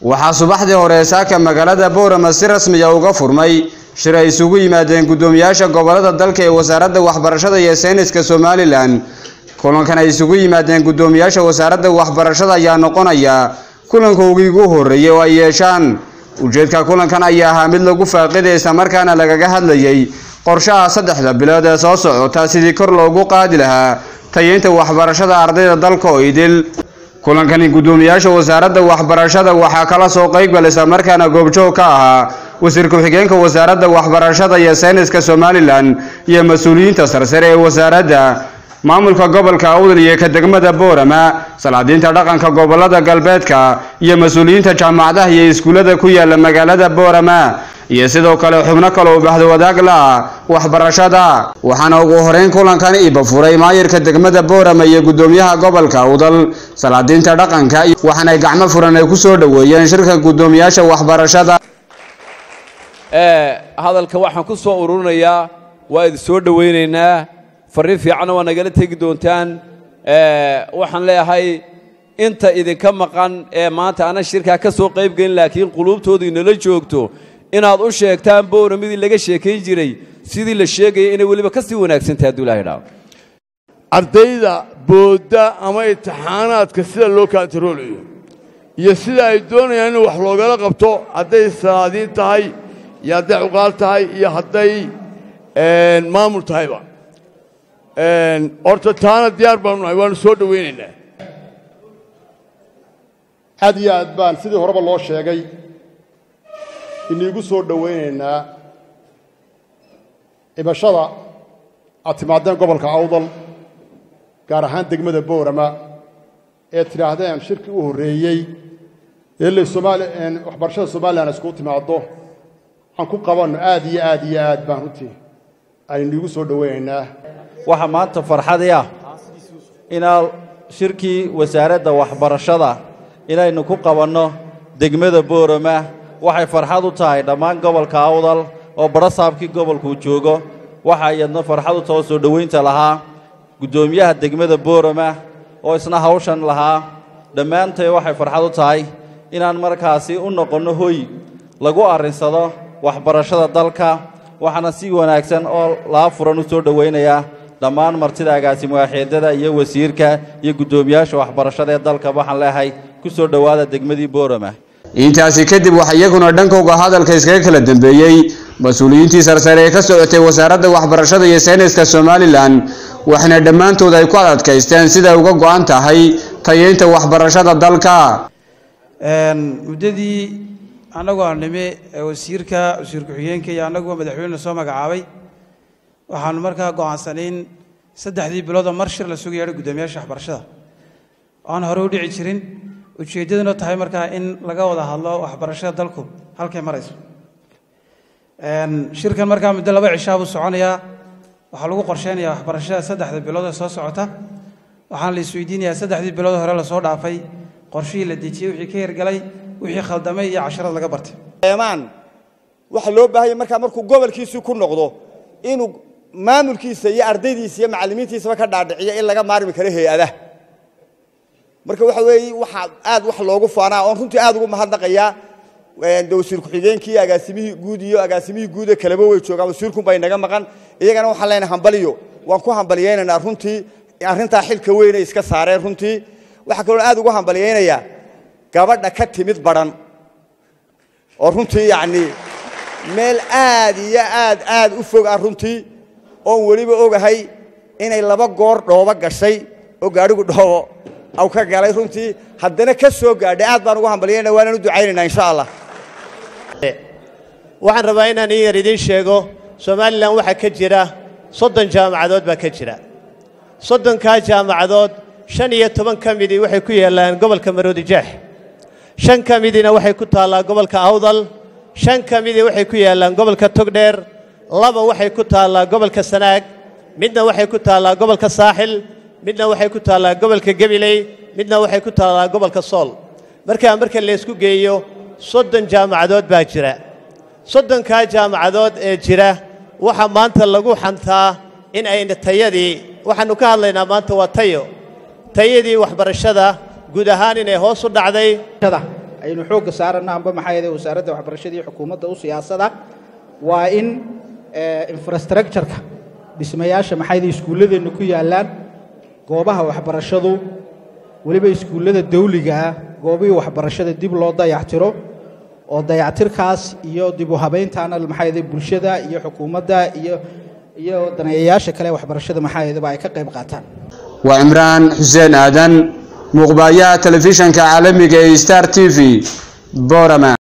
waxaa subaxdii hore saaka magaalada boorama si rasmiya uga furmay shir ay isugu yimaadeen guddoomiyaasha gobolada dalka ee wasaaradda waxbarashada iyo sayniska somalilan kulankan ay isugu yimaadeen guddoomiyaasha wasaaradda waxbarashada ayaa noqonaya kulankoogii ugu horreeyey oo ay yeeshaan ujeedka kulankan ayaa ahaa mid lagu faaqiday islamarkaana lagaga hadlayay qorshaha saddexda bilood ee soo socota sidii kor loogu qaadi lahaa tayeynta waxbarashada ardayda dalka oo idil kulankani guddoomiyaasha wasaaradda waxbarashada waxaa kala soo qeybgal islamarkaana goobjoog ka ahaa wasiir ku-xigeenka wasaaradda waxbarashada iyo sayniska somalilan iyo mas-uuliyiinta sarsare ee wasaaradda maamulka gobolka awdal iyo ka degmada boorama salaadiinta dhaqanka gobolada galbeedka iyo mas-uuliyiinta jaamacadaha iyo iskuullada ku yaala magaalada boorama iyo sidoo kale xubno kale u baxda wadaag la-ah waxbarashada waxaana ugu horeyn kulankan iba furay maayirka degmada boorama iyo guddoomiyaha gobolka awdal salaadiinta dhaqanka waxaanay gacmo furan ay ku soo dhoweeyeen shirka guddoomiyaasha waxbarashada hadalka waxaan ku soo ururinayaa waa idin soo dhowaynaynaa farriin fiicanna waa nagala tegi doontaan waxaan leeyahay inta idinka maqan ee maanta ana shirkaa ka soo qayb gelin laakiin quluubtoodu inala joogto inaad u sheegtaan booramidii laga sheekayn jiray sidii la sheegayay inay weliba ka sii wanaagsantahay hadduu ilahay dhaao ardayda boodda ama imtixaanaadka sida loo kaantaroolayo iyo sida ay doonayaan in wax loogala qabto hadday salaadiin tahay iyo hadday cuqaal tahay iyo hadday maamul tahayba horta taana diyaar baanu nahay waanu soo dhowaynaynaa aad iyo aad baan sidii horeba loo sheegay iniigu soo dhowaynaynaa cibashada aad timaadeen gobolka awdal gaar ahaan degmada boorama ee tidhaahdeen shirkii u horreeyey ee le somaali waxbarashada somalilan iskugu timaaddo aan ku qabanno aad iyo aad iyo aad baan runtii ayniigu soo dhowaynaynaa waxaa maanta farxadii ah inaa shirkii wasaaradda waxbarashada inaynu ku qabanno degmada boorama waxay farxad u tahay dhammaan gobolka awdal oo badhasaabkii gobolkuu joogo waxaa iyadna farxad u taho soo dhowaynta lahaa guddoomiyaha degmada boorama oo isna hawshan lahaa dhammaantay waxay farxad u tahay inaan markaasi u noqonno hoy lagu arrinsado waxbarashada dalka waxaana si wanaagsan oo laa furan u soo dhowaynayaa dhammaan martida agaasimuwaaxeedada iyo wasiirka iyo guddoomiyaasha waxbarashada ee dalka waxaan leehay ku soo dhowaada degmadii boorama intaasi kadib waxaa iyaguna dhankooga hadalka iskaga kala dambeeyey mas-uuliyiintii sarsare ee ka socotay wasaaradda waxbarashada iyo sayniska somalilan waxaana dhammaantood ay ku adadkaysteen siday uga go'an tahay tayeynta waxbarashada dalka muddadii annagoo aan nimi wasiirka wasiir ku-xigeenka iyo annaguba madaxweyne soo magacaabay waxaanu markaa go'aansanayn saddexdii biloodoo mar shir la sugaya guddoomiyaasha waxbarashada aan hore u dhici jirin ujeeddaduna tahay markaa in laga wada hadlo waxbarashada dalku halkay marayso shirkan markaa muddo laba cishaa buu soconayaa waxaa lagu qorsheynayaa waxbarashada saddexda bilood ee soo socota waxaana la isweydiinayaa saddexdii bilood hore lasoo dhaafay qorshihii la dejiyey wixii ka hirgalay wixii khaldamay iyo casharad laga bartay eemaan waxaa loo baahanya markaa markuu gobolkiisii ku noqdo inuu maamulkiisa iyo ardaydiisa iyo macallimiintiisaba ka dhaadhiciyo in laga maarmi karo hay-adaha marka waxa weeye waxaa aad wax loogu faanaa oon runtii aad ugu mahadnaqayaa de wasiir ku-xigeenkii agaasimihii guud iyo agaasimihii guude kaleba way joogaan wasiirkunbaa inaga maqan iyagana waxaan leenahay hambaliyo waan ku hambaliyaynaynaa runtii arrintaa xilka weynay iska saareen runtii waxaa kaloon aad ugu hambaliyaynayaa gabadha ka timid badhan oo runtii yacnii meel aad iyo aad aad u fog ah runtii oon weliba ogahay inay laba goor dhoobo gashay oo gaadhigu dhoobo aw ka galay runtii haddana ka soo gaadhay aad baan ugu hambaliyayna waanaan u ducaynaynaa insha allah waxaan rabaa inaan in yar idiin sheego somalilan waxaa ka jira soddon jaamacadood baa ka jira soddonkaa jaamacadood shan iyo toban ka midii waxay ku yaallaan gobolka maroodijeex shan ka midiina waxay ku taallaa gobolka awdal shan ka midii waxay ku yaallaan gobolka togdheer laba waxay ku taallaa gobolka sanaag midna waxay ku taallaa gobolka saaxil midna waxay ku taallaa gobolka gebiley midna waxay ku taallaa gobolka sool markaa marka laysku geeyo soddon jaamacadood baa jira soddonkaa jaamacadood ee jira waxaa maanta lagu xantaa in ayna tayadii waxaannu ka hadlaynaa maanta waa tayo tayadii waxbarashada guud ahaan inay hoos u dhacday aynu xoogga saarana amba maxaa yeelay wasaaradda waxbarashada iyo xukuumadda u siyaasada waa in infrastructure-ka dhismayaasha maxaa yeelay iskuulladeenna ku yaallaan goobaha waxbarashadu weliba iskuullada dawliga ah goobihii waxbarashada dib loo dayactiro oo dayactirkaas iyo dib u habayntaana maxaa yeelay bulshada iyo xukuumadda iyo iyo daneeyayaasha kale waxbarashada maxaa yeelay ay ka qayb qaataan waa cimraan xuseen aadan muuqbaayaha telefishanka caalamiga ee star t v borama